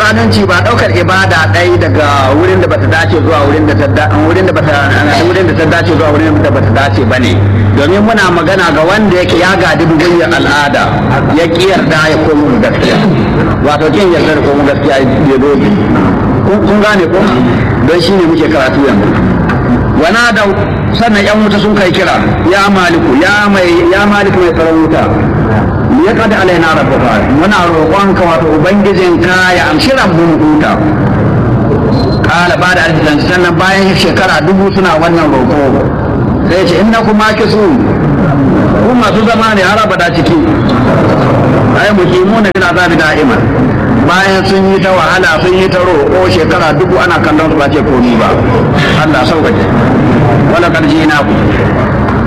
zalunci ba daukar ibada ɗaya daga wurin da bata dace zuwa wurin da ta wurin da bata wurin da ta dace zuwa wurin da bata dace bane domin muna magana ga wanda yake ya gadi bugunyar al'ada ya ki yarda ya komo gaskiya wato kin yarda da komo gaskiya ya doge kun gane ko don shi ne muke karatu yanzu wana da sannan yan wuta sun kai kira ya maliku ya mai ya maliku mai tsaron wuta ya kada alaina rabbuka muna roƙon ka wato ubangijin ka ya amshi rabbun huta kala ba da arzikin sannan bayan shekara dubu suna wannan roƙo sai ce inna kuma kisu ku masu zama ne har abada ciki ai muqimuna bil azabi da'iman bayan sun yi ta wahala sun yi ta roƙo shekara dubu ana kallon su ba ce komi ba Allah sauƙaƙe wala karji na ku